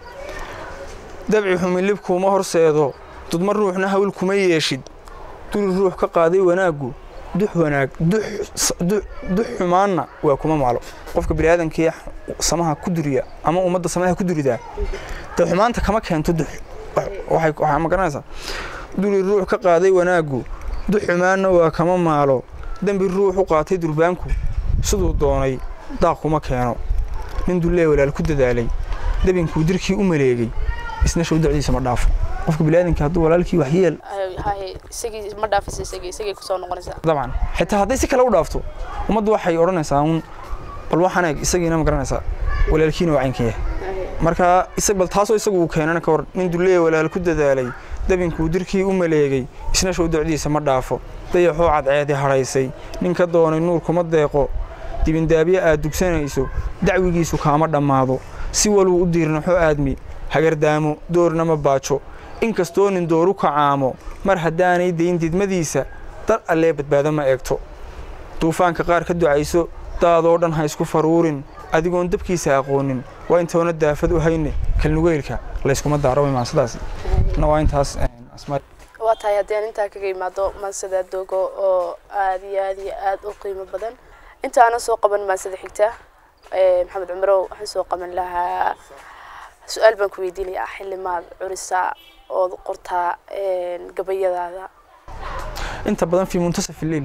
dabci xumilib kuuma horseedo dudma ruuxna hawl kuma yeeshid duli ruux ka qaaday wanaaggu dux wanaag dux s- dux dux xumaanna waa kuma maclo qofka biniaadamkii samaha ku duriya ama ummadda samaha ku duridaa dee xumaanta kama keento dux Wax- waxay waxaa ma garanaysaa duli ruux ka qaaday wanaaggu dux xumaanna waa kama maalo dembi ruux u qaatay durbaanku siduu doonay daaq kuma keeno nin dullee walaal ku dadaalay dabinkuu dirkii u maleegay isna show dacdiisa ma dhaafo qofka biniaadamka hadduu walaalkii wax yeel haye isagii ma dhaafaysa isagii isagii kusoo noqonaysaa dabcan xitaa hadday si kale u dhaafto ummaddu waxay odhanaysaa un bal waxaan eeg isagiina ma garanaysaa walaalkiina waa caynkan yahay marka isa bal taasoo isagu uu keenana ka hor nin dulleeya walaal ku dadaalay dabinkuu dirkii u maleegay isna show dacdiisa ma dhaafo dayaxoo cadceedi hadhaysay nin ka doonay nuur kuma deeqo dibindaabyo aad dugsanayso dacwigiisu kaama dhammaado si waluu u diirnaxo aadmi hagardaamo doorna ma baajo inkastoo nin dooru kacaamo mar haddaanay dayn didmadiisa dar allee badbaado ma eegto duufaanka qaar ka ducayso daadoo dhan ha isku faruurin adigoon dabkiisa aqoonin waa intoona daafad u hayne kalnugeylka layskuma daaro imaan sidaas na waa intaas een, asmaa waa tahay haddii aan intaa kaga imaado maansada dogo oo aad iyo aad iyo aad u qiimo badan inta aanan soo qaban maansada xigta eh, maxamed cumarow waxaan soo qaban lahaa su-aal baan ku weydiinayaa xilimaad curisa ood qortaa een, gabayadaada inta badan fi muntasaf ileyl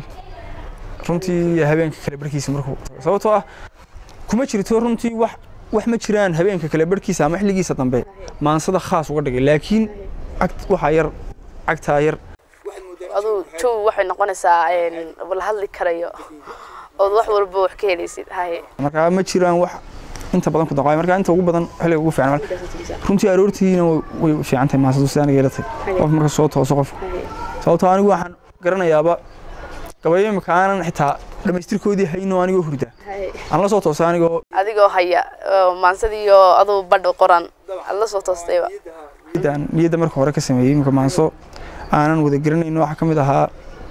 runtii habeenka kale barkiisa markuu sababtoo ah kuma jirto runtii wax wax ma jiraan habeenka kale barkiisa ama xilligiisa dambe maansada khaas uga dhigay laakiin cagt waxaa yar cagtaa yar aduu jow waxay noqonaysaa een, la hadli karayo ood wax walba wax ka helaysid haye markaa ma jiraan wax inta badan ku daqaay markaa inta ugu badan xilliga ugu fiican marka runtii aroortiina way- way fiican tahay maasadu si aniga yeelatay qof marka soo tooso qofka sababtoo anigu waxaan garanayaaba gabayo imika aanan xitaa dhammaystirkoodii hayno anigoo hurda aan la soo toosa anigoo adigoo haya oo maansadiiyo aduu badh qoran aad la soo toostayba niyadda- niyadda marka hore ka sameeyey imika maanso aanan wada garanayno waxaa ka mid ahaa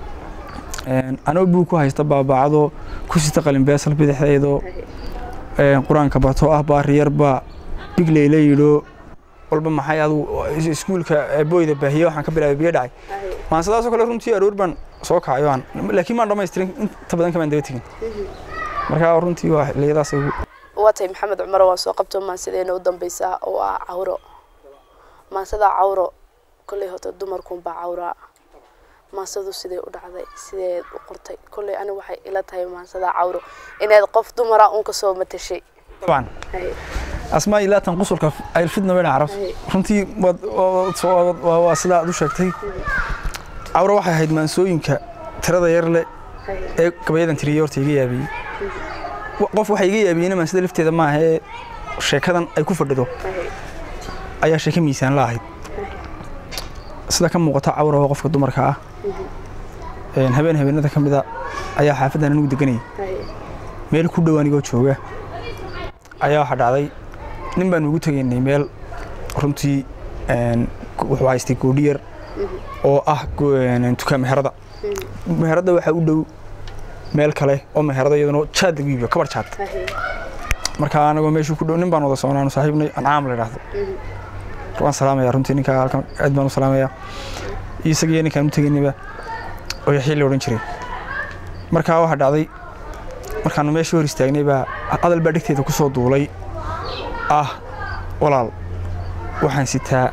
een, anoo buug ku haysta baabaacadoo ku sita qalin beesal bidixdeedoo een, qur-aanka bato ah baariyarba bigley la yidho walba maxay adu iskuulka ee booyda baahiye waxaan ka bilaabay biyo dhacay maansadaasoo kale runtii aroor baan soo kacayo aan laakiin maan dhammaystirin inta badan kamaan daba tegin marka runtii waa xilliyadaas ugu waa tahay maxamed cumar waan soo qabto maansideena u dambeysa oo ah cawro maansada cawro kolley hota dumarkunbaa cawraa maansadu sidee u dhacday sideed u qortay kolley ani waxay ila tahay maansada cawro inaad qof dumara un kasoo matashay طبعا Haye, asmaa ilaa tan qusulka ay fidna weyn carab Ay. runtii waad- waad- waad- waa waa sidaa aad u sheegtay cawra waxay ahayd maansooyinka tirada yar leh haye, ee gabayadan tiriyey horta iga yaabiyey Wa- qof waxa iga yaabiyeyna maansida lafteeda maaha ee sheekadan ay ku fadhido haye, ayaa sheeko miisaan la ahayd sida ka muuqata cawra oo qofka dumarka ah een, habeen habeenada ka mida ayaa xaafadan anigu deganayay haye, meel ku dhow anigoo jooga ayaa waxaa dhacday nin baan ugu tegaynay meel runtii een, ku- wuxuu haystay goodhi yar oo ah go- een, dukaan meherada meherada waxaa u dhow meel kale oo meherada iyaduna jaad lagu iibiyo kabar jaad haye, marka anagoo meeshuu ku dhow nin baan wada socnaanu saaxiibnay ancaam la idhaahdo waan salaamaya runtii ninkaa halkan aad baan u salaamaya iyo isagiyo ninkaan u tegaynayba oo yaxii la odhan jiray markaa waxaa dhacday markaanu meeshii hor istaagnay baa hadal baa dhegteeda ku soo duulay ah walaal waxaan sitaa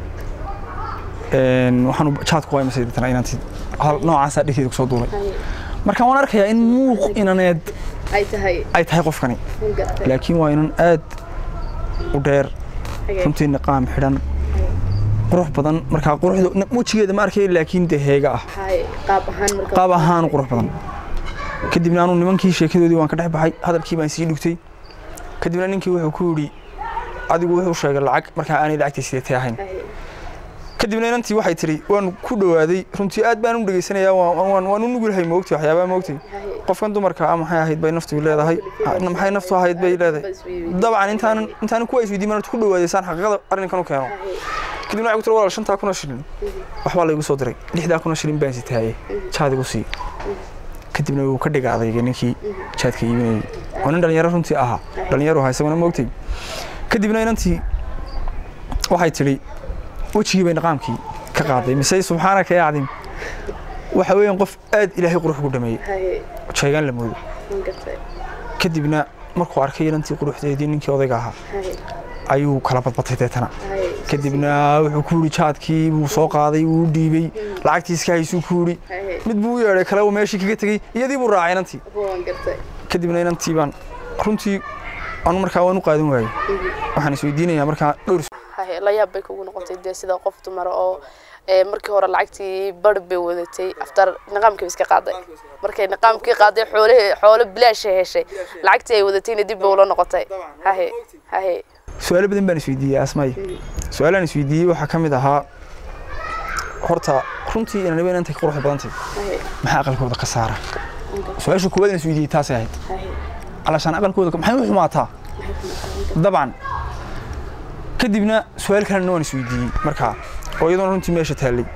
een, waxaan jaad ku qaymasay deetana inanti hadal noocaasaa dhegteeda ku soo duulay haye. marka waan arkayaa in muuq inaneed ay tahay ay tahay qofkani waan gartay laakiin waa inan aad u dheer Haye, runtii niqaam xidhan qurux badan markaa quruxda wejigeeda ma arkay laakiin dee heega ah haye, qaab ahaan marka qaab ahaan u qurux badan kadibna anu nimankii sheekadoodii waan ka dhex baxay hadalkii baan sii dhugtay kadibna ninkii wuxuu ku yidhi adigu wuxuu sheegay lacag markaa aanay lacagtii sideetay ahayn Haye, kadibna inantii waxay tidhi waan ku dhowaaday runtii aad baan u dhegaysanayaa waan- waan waan u nugulhay moogtay waxyaabaa moogtay haye. qofkan dumarka ah maxay ahayd bay naftu leedahay Ah, maxay naftu ahayd bay leedahay dabcan intaanan intaanan kuwa isweydiin marad ku dhawaadeysaan xaqiiqada arrinkan u keeno kadibna waxay ku tiri walaal shantaa kuna shilin waxbaa laygu soo diray lixdaa kuna shilin baan sitaaye jaad igu sii kadibna wuu ka dhiga adayga ninkii jaadka iibinayay oo nin dhalinyaro runtii ahaa dhalinyaro ahaa isaguna moogtay kadibna inantii waxay tidhi wejigii bay niqaamkii ka qaaday mise subxaanaka yaa cadiim waxa weeyaan qof aad ilaahay qurux ugu dhameeyey haye, jeegaan la moodo waan gartay kadibna markuu arkay inantii quruxdeedii ninkii odayga ahaa haye, ayuu kala badbatay deetana haye, kadibna wuxuu ku yidhi jaadkii buu soo qaaday wuu u dhiibey lacagtiiska haysuu ku yidhi haye, mid buu u yeedhay kale uu meeshii kaga tegey iyadii buu raacay inantii waan gartay kadibna inantii baan runtii anu markaa waan u qaadan waayey waxaan isweydiinayaa markaa dhowr haye la yaab bay kugu noqotay dee sida qof dumar oo ee, markii hore lacagtii bar bay wadatay aftar niqaamkii iska qaaday markay niqaamkii qaaday xoolihii xoolo bilaasha heshay lacagtii ay wadatayna dib bay ula noqotay haye haye su-aalo badan baan isweydiiyey asmay su-aalaan isweydiiyey waxaa ka mid ahaa horta runtii inaniba inantay quruxda badantay haye maxaa aqalkooda ka saara su-aasha koowaad aan isweydiiyey taasay ahayd haye علشان aqalkooda maxay u xumaataa dabcan kadibna su-aal kalena waan isweydiiyey markaa oo iyadoona runtii meesha taallay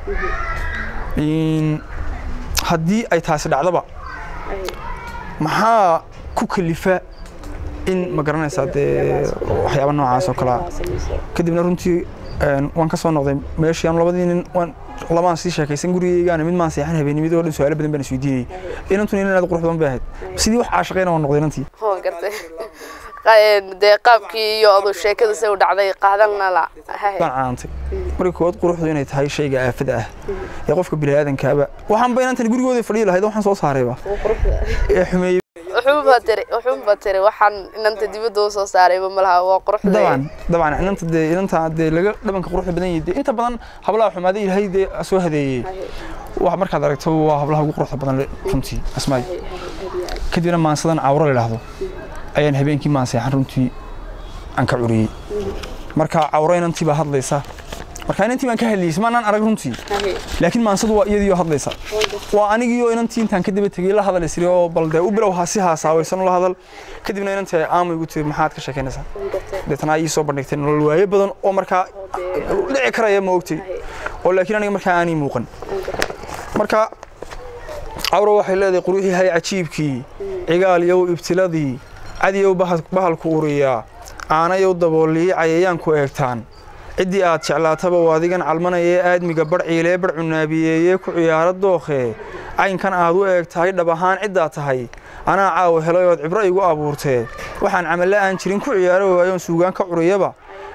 In- haddii ay taasi dhacdaba haye maxaa ku kalifa in ma garanaysaa dee waxyaaba noocaas oo kalea kadibna runtii een, waan ka soo noqday meeshii aan labadii nin waan lamaan sii sheekaysan gurigeygaana mid maan seexan habeenimidoo dhan su-aalo badan baan isweydiinayay inantuna nin aad qurux badan bay ahayd sidii wax caashaqayna waan noqday inantii waan gartay Qa- dee qaabkii iyo adu sheekada se u dhacday qaadanna la haye baan caantay marka koowaad quruxdu inay tahay shayga aafada ah ee qofka biniaadankaaba waxaan ba inantan gurigooda fadhiyi lahayd waxaan soo saarayba ee xumeeyey wuxuunba tiri wuxuunba tiri waxaan inanta dibadda u soo saarayba malaha waa quruxda dabcan dabcan inanta dee inanta dee laga dhabanka quruxda badan yahay dee inta badan hablaha xumaaday ilaahay dee soo hadeeyey wax markaad aragto waa hablaha ugu quruxda badan le- runtii asmaay kadibna maansadan cawro la idhaahdo ayaan habeenkii maanseexan runtii aan ka curiyey marka cawro inantii baa hadlaysa marka inantii baan ka hadlaysa maanaan arag runtii haye laakiin maansadu waa iyadii oo hadlaysa waa anigiioo inantii intaan ka daba tegey la hadal isri oo bal dee u bilow ha si haasaawaysan la hadal kadibna inantii ay aamu igu tiri maxaad ka sheekaynaysaa waan gartay deetana ay ii soo bandhigtay nolol waaye badan oo markaa dhici karaya ma ogtay oo laakiin aniga markaa aanay muuqan marka cawro waxay leedahay quruxii hay cajiibkii cigaal yow ibtiladii cadiyow bahal- bahalku uriyaa aanayow daboolii cayayaanku eegtaan ciddii aad jeclaataba waa adigan calmanayee aadmiga bar ciilee bar cunaabiyeeyee ku ciyaaro dookhee caynkan aad u eeg tahay dhab ahaan ciddaa tahay anaa caawa helay ood cibro igu abuurtee waxaan camalle aan jirin ku ciyaaro waayoon suugaan ka curiyaba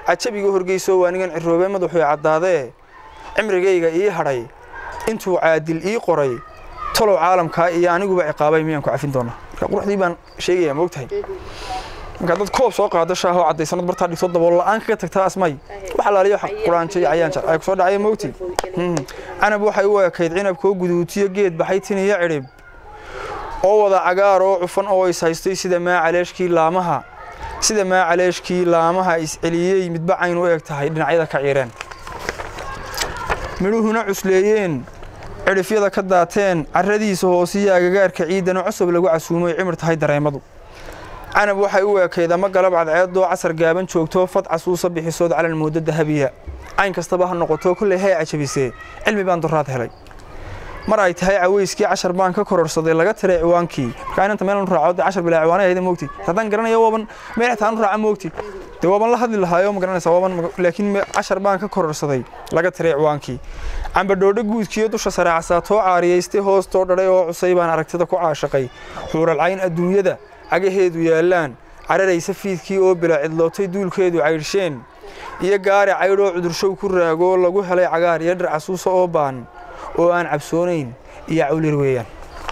cajabiga horgeyso waa nigan ciroobe madaxuu caddaadee cimrigayga ii hadhay intuu caadil ii qoray talow caalamkaa iyo aniguba ciqaabay miyaan ku cafin doonaa marka quruxdii baan sheegaya moogtahay markaa dad koob soo qaado shaahoo caddaysanad bartaa dhigto dabool la-aan kaga tagtaa asmay wax alaaliyo wax quraanjo iyo cayaan jar ay kusoo dhacaya moogti canab waxay u ekayd cinabkoo guduutiyo geed baxay tiniyo cidhib oo wada cagaar oo cufan oo is haystay sida maacaleeshkii laamaha sida maacaleeshkii laamaha isceliyey midba cayn u eg tahay dhinacyada ka ciireen midhuhuna cusleeyeen cidhifyada ka daateen carradiisa hoosiyo agagaarka ciidana cosob lagu casuumoy cimir tahay dareemadu canab waxay u eekayd ama galab cadceedoo casar gaaban joogto fad casuusa bixisood calan moodo dahabiya cayn kastaba ha noqoto kolley hay cajabisee cilmi baan duraad helay mar ay tahay caweyskii cashar baan ka kororsaday laga tiray ciwaankii markaa inanta meel raaco dee cashar bilaa ciwaanay ahayda moogti haddaan garanayo waaban meel xitaa anu raaca moogti dee waaban la hadli lahaayo ma garanaysa waaban laakiin cashar baan ka kororsaday laga tiray ciwaankii cambadhoodho guudkiyo dusha sare casaatoo caariyaystay hoostoo dhadhay oo cusay baan aragtida ku caashaqay xuuralcayn adduunyada cagaheedu yaallaan cararaysa fiidkii oo bila cidlootay duulkeedu caydhsheen iyo gaari caydhoo cudurshow ku raagoo lagu helay cagaar iyo dhar casuusa oo baan oo aan cabsoonayn iyo cawlir weeyaan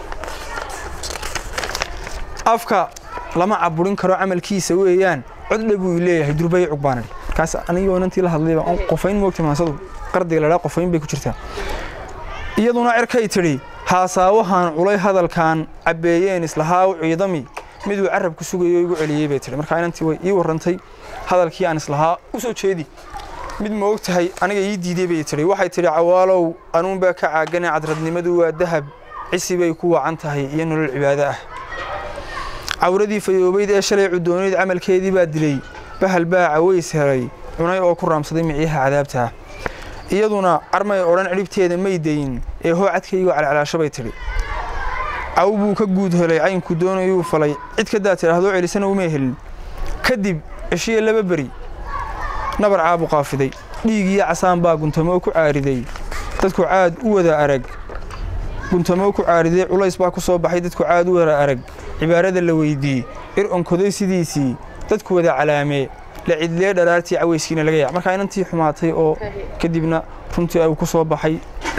afka lama caburin karo camalkiisa weeyaan codle buu leeyahay durbay cugbaanadhi markaas anigoo inantii la hadlayba qofayn moogta maansadu qardiga ladhaa qofayn bay ku jirtaa iyaduna cerkay tidhi haasaawahan culay hadalkan cabbeeyeen islahaa u ciidami miduu carab ku sugayo igu celiyey bay tihi markaa inantii way ii warrantay hadalkii aan islahaa u soo jeedi mid ma og tahay aniga ii diiday bay tidhi waxay tidhi cawaalow anuunbaa ka caagane cadradnimadu waa dahab cisi bay ku wacan tahay iyo nolol cibaado ah cawradii fayoobayd ee shalay cudoonayd camalkeedii baa dilay bahal baa caways helay cunay oo ku raamsaday micyaha cadaabta iyaduna carmay odhan cidhibteeda may dayin ee hoo cadkaygu calcalaasho bay tidhi caw buu ka guud helay caynkuu doonayuu falay cid kadaa tidhahdoo celisana umay helin kadib ceshiye laba beri nabar caabu qaafiday dhiig iyo casaan baa guntamo ku caariday dadku caad u wada arag guntamo ku caariday culays baa ku soo baxay dadku caad u wada arag cibaarada la weydii ir onkoday sidiisii dadku wada calaamee la cidlee dharaartii caweyskiina laga yac markaa inantii xumaatay oo kadibna runtii ay ku soo baxay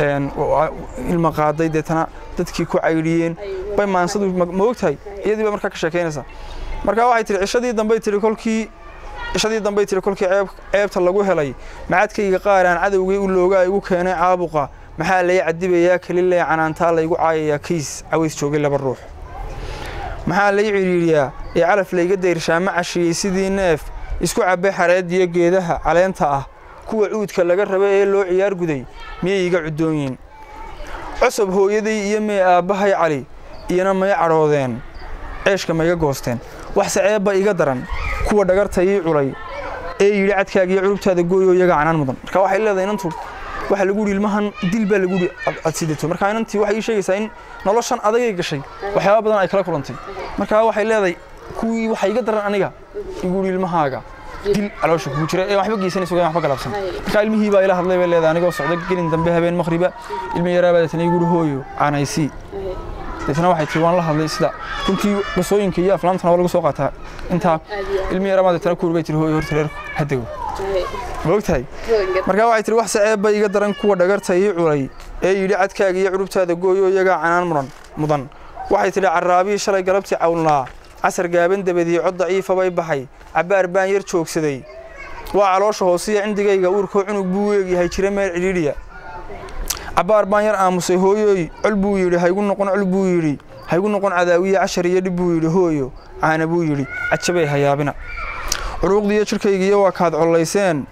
ilma qaaday deetana dadkii ku caydhiyeen bay maansadu ma ogtahay iyadii baa markaa ka sheekaynaysaa markaa waxay tihi cishadii dambey tihi kolkii cishadii dambey tihi kolkii ceebta lagu helay macadkayga qaaraan cadowgii u loogaa igu keenay caabuqa maxaa lay cadibayaa kelilee canaantaa laygu caayayaa kiis caways joogay laba ruux maxaa lay cidhiidhiyaa ee calaf layga dayrshaa ma cashiyey sidii neef isku cabbay xareediyo geedaha caleenta ah kuwa cuudka laga raba ee loo ciyaar guday miyay iga cuddoonyiin cosob hooyaday iyo mee aabbahay cali iyana may cadhoodeen ceeshka mayga goosteen waxse ceebba iga daran kuwa dhagarta ii culay ee yidhi cadkaagiyo curubtaada gooyoo iyaga canaan mudan marka waxay leedahay inantu waxa lagu yidhi ilmahan dil baa lagu yidhi aad sidato marka inantii waxay ii sheegaysaa in noloshan adagay gashay waxyaaba badan ay kala kulantay marka waxay leedahay kuwii waxa iga daran aniga igu yidhi ilmahaaga dil caloosha kugu jira ee waxba geysanaysa waxba galabsan marka ilmihii baa ila hadlay bay leedahay anigoo socda gelin dambe habeen maqriba ilmi yaraa baa deetana igu yidhi hooyo caanaysii deetana waxay tii waan la hadlay sida runtii qisooyinka iyo aflaamtana waa lagu soo qaataa intaa ilmi yaraa baa deetana ku bay tiri hooyo horta reerku hadego ma ogtahay markaa waxay tiri wax saceeb bay iga daran kuwa dhagarta ii culay ee yidhi cadkaaga iyo curubtaada gooyo iyagaa canaan mudan mudan waxay tidhi carraabihii shalay galabtii cawnlaa casar gaaban dabadii cod daciifa bay baxay cabbaar baan yar joogsaday waa caloosha hoosiya cindigayga uurkoo cunug buu eegyahay jira meel cidhiidhiya cabbaar baan yar aamusay hooyooy col buu yidhi haygu noqon col buu yidhi haygu noqon cadaawiye cashar iyo dhib buu yidhi hooyo caana buu yidhi cajabay hayaabina curuuqdiiyo jidhkaygiiyo waa kaad collayseen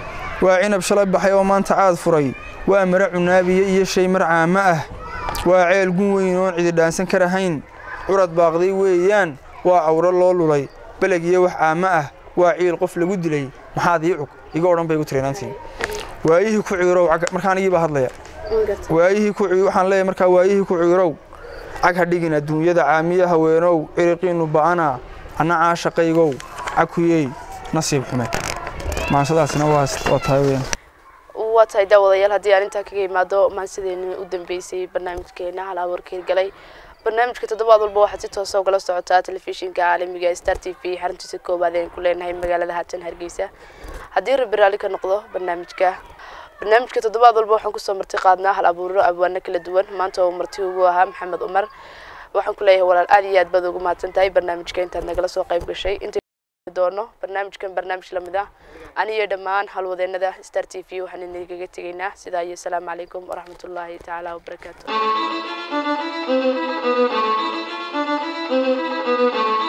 waa cinab shalay baxay oo maanta caad furay waa mara cunaabiye iyo shay mar caamo ah waa ceel gun weyn oon cidi dhaansan ka rahayn curad baaqday weeyaan waa cawro loo lulay beleg iyo wax caamo ah waa ciil qof lagu dilay maxaad ii cug iga odhan bay igu tirinaantii waayihii ku ciirow markaan igiibaa hadlaya waayihii ku waxaan leeyahay markaa waayihii ku ciirow cag ha dhigin adduunyada caamiya haweenow ciriqiinnu ba'ana anna caashaqaygow cakuyey nasiib xume maansadaasina waa tahay weyaan waa tahay daawadayaal haddii aan intaa kaga imaado maansideeni u dambeysay barnaamijkeena hal abuurkeed galay barnaamijka toddobaad walba waxaad si toosa ugala socotaa telefishinka caalamiga star t v xaruntiisa koowaad ayaan ku leenahay magaalada haatan hargeysa haddii rabbi raalli ka noqdo barnaamijka barnaamijka toddobaad walba waxaan kusoo marti qaadnaa hal abuuro abwaano kala duwan maanta oo marti ugu ahaa maxamed cumar waxaan ku leeyahay walaal aad iyo aad baad ugu mahadsan tahay barnaamijka intaad nagala soo qayb gashay inta doono barnaamijkan barnaamij lamid ah aniyo dhammaan halwadeenada star t v waxaan idinkaga tegaynaa sidaa iyo asalaamu calaykum waraxmatullaahi tacaala wabarakaatu